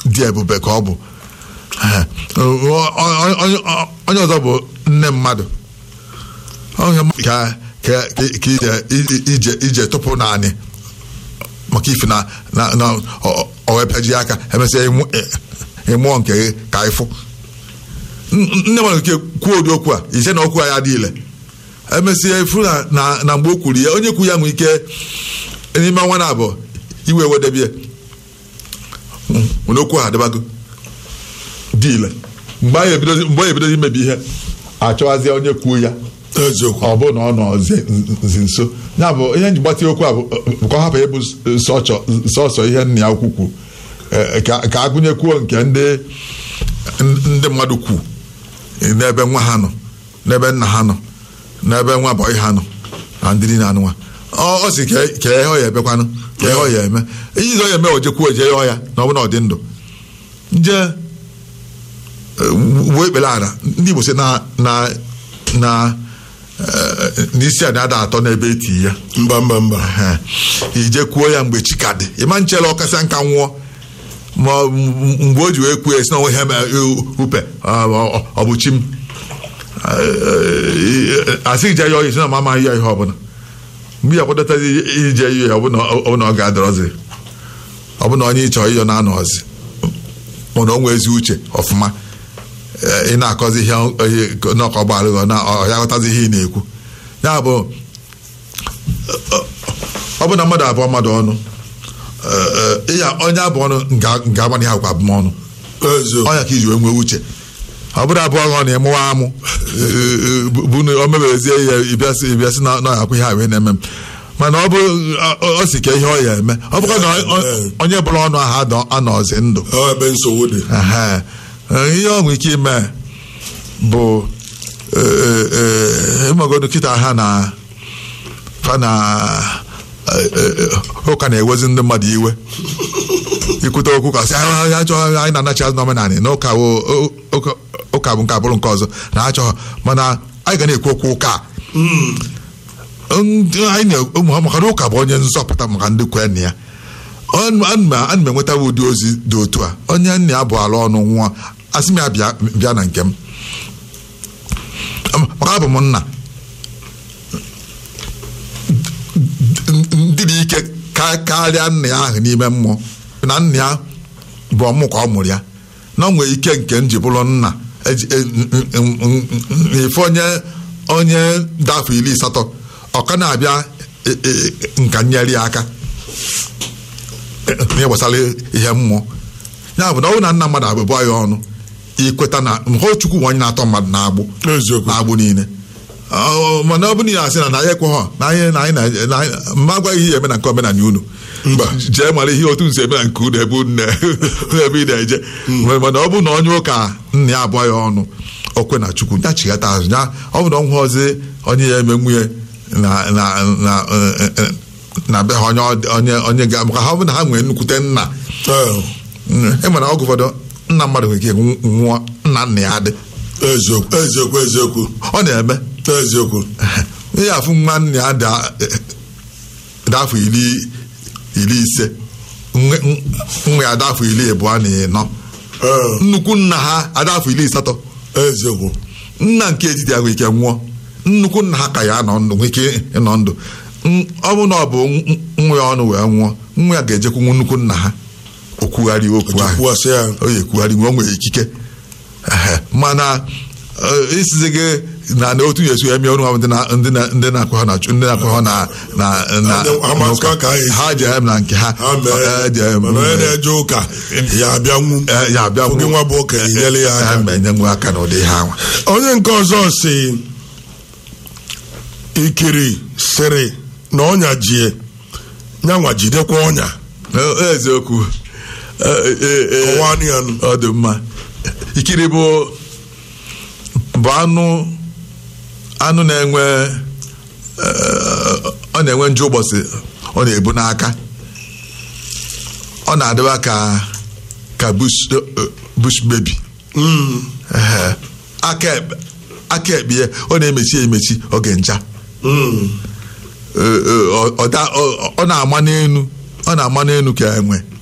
dị ebube ka ọ bụ Ee, ọ- ọ- ọ- onye ọzọ bụ nne mmadụ onye mmadụ ka ka ka ije ije ije tụpụ naanị maka ife na na na ọ- ọ wee pịaji aka emesịa ịmụ- ị- ịmụọ nke gị ka ịfụ N- nne mmadụ nke kwuo ụdị okwu a ise na okwu a ya dị ile emesịa ifu na na na mgbe o kwuru ya onye kwu ya nwee ike n'ime ọnwa na abụọ iwe wedebie nwere okwu a adịbago dị ile mgbe anyị ebidozi mgbe anyị ebidozi imebi ihe achọwazie onye kwuo ya eziokwu ọ bụ na ọ nọ zi zi nso ya bụ ihe nji gbatị okwu a bụ bụ ka ọ hapụ ịbụ sọchọ- sọsọ ihe nna ya ukwu kwu Eh, ka ka agụnyekwuo nke ndị ndị mmadụ kwu n'ebe nwa ha nọ n'ebe nna ha nọ n'ebe nwa bọyị ha nọ na ndị niile anụnwa ọ ọ sị ka ka ihe ọ ya ebekwanụ ka ihe ọ ya eme ihe ọ ya eme o jekwuo eje ya na ọ bụ na ọ dị ndụ nje uwe ekpere ala ndị Igbo sị na na na eh, n'isi a na-ada atọ n'ebe eti ya mba mba mba Ehe. ije kwuo ya mgbe chi ka dị ịma nchela ọkasịa nka nwụọ ma ọ- m- mgbe o ji wee kwuo ya si na onwe ha ma upe ọ- ọ ọ bụ chi m Eh, asị ije ya ọyị si na ma amaghị ya ihe ọbụla mgbe ya kwadatazi ije ihe ya ọbụna ọbụna ọ ga-adọrọzi ọbụna onye ịchọ ịyọ na-anọzi mana o nwee ezi uche ọfụma Eh, ị na-akọzi ihe ihe n'ọkọ gbara gị na ọ ya ghọtazi ihe ị na-ekwu ya bụ ọ bụ na mmadụ abụọ mmadụ ọnụ eh, eh, ịya onye abụọ ọnụ nga agbana ya agwa abụmọnụ eziokwu ọnya ka iji wee nwee uche ọ bụrụ abụọ ọ na ịmụwa amụ eh, eh, bụ bụ na o mebezie ya ịbịasị ịbịasị na na akwụ ihe a wee na-eme m mana ọ bụ ọ- ọ si ka ihe ọ ya eme ọ bụkwa na ọ- onye bụrụ ọnụ ahụ adọ- anọzi ndụ ọ ebe nsogbu dị Ehe. Eh, ihe ọ nwere ike ime bụ eh, eh, ịmagodo kịta ha na fa na eh, eh, ụka na-ewezi ndị mmadụ iwe ikwute okwu ka sị "Ah, ya chọọ anyị na-anachi azụ n'omenanị na ụka wo- o- ụka- ụka bụ nke abụrụ nke ọzọ na achọghọ mana anyị ga na-ekwu okwu ụka a. ndị anyị na ụmụ maka na ụka bụ onye nzọpụta maka ndị kwen ya Ọ- ana m ana m enweta ụdị ozi dị otu a onye nna ya bụ ala ọnụ nwụọ asị m ya bịa bịa na nke m maka abụ m nna ndị dị ike ka- karịa nna ya ahụ n'ime mmụọ na nna ya bụ ọmụ ka ọ mụrụ ya na ọ nwere ike nke m ji bụrụ nna eji- e- n- n- n- n- ife onye onye dafọ iri asatọ ọ ka na-abịa e- e- nka nyere ya aka ihe gbasara ihe mmụọ ya bụ na ọ bụrụ na nna mmadụ abụbụ ya ọnụ ikweta na mhụ chukwu nwe onye na-atọ mmadụ na-agbụ eziokwu na-agbụ niile Ọ- mana ọ bụ na ya asị na na anyị ekweghọ na anyị na anyị na- na anyị mma agwaghị ihe eme na nke omenala unu Mba. jee mara ihe otu nsi eme na nke unu ebe unu na- ebe ị na-eje mana ọ bụ na onye ụka nna ya abụọ ya ọnụ okwe na chukwu ya chighata azụ ya ọ bụ na ọ nwụọzi onye ya eme nwunye na na na eh, eh, na be ha onye ọ- onye onye ga maka ha ọ bụ na ha nwere nnukwute nna Ee, e nwere oge ụfọdụ nna mmadụ nwere ike nwụọ nna nna ya dị eziokwu eziokwu eziokwu ọ na-eme eziokwu ihe afụ nwa nna ya dị dị afọ iri iri ise nwe- nwa ya dị afọ iri abụọ na ịnọ Ee, nnukwu nna ha adị afọ iri asatọ eziokwu nna nke etiti ya nwere ike nwụọ nnukwu nna ha ka ya nọ ndụ nwere ike ịnọ ndụ N- ọ bụ na ọ bụ n- nwa ya ọnụ wee nwụọ nwa ya ga-ejekwu nnukwu nna ha okwugharị okwu ahụ kwuwasị ya o yi ekwugharị nwe o nwere ikike Ehe. mana eh, isizi gị na na otu yesu eme ọnụ ha bụ ndị na- ndị na- ndị na-akwe ha na chu- ndị na-akwe ha na na na Ha masịkwa ka ha esi. ha ji em na nke ha ha mee Eh, ji em, mana onye na-eje ụka ya abịa nwu eh, ya abịa Oge nwa bụ okenye nyere ya aka. Eh, ma enye nwa aka n'ụdị ha nwa onye nke ọzọ si ikiri sịrị na ọnya jie nyanwa jidekwa ọnya Eh, eziokwu Eh, eh, eh, kọwanụ ya nụ. ọ dị mma ikiri bụ bụ anụ anụ na-enwe eh, ọ na-enwe nju ụbọchị ọ na-ebu n'aka ọ na-adịba ka ka bush eh, bush baby Mm, Ehe. aka ekpe aka ekpe ya ọ na-emechi emechi oge ncha mm, Eh, eh, ọ- ọ da- ọ- ọ na-ama n'elu ọ na-ama n'elu ka enwe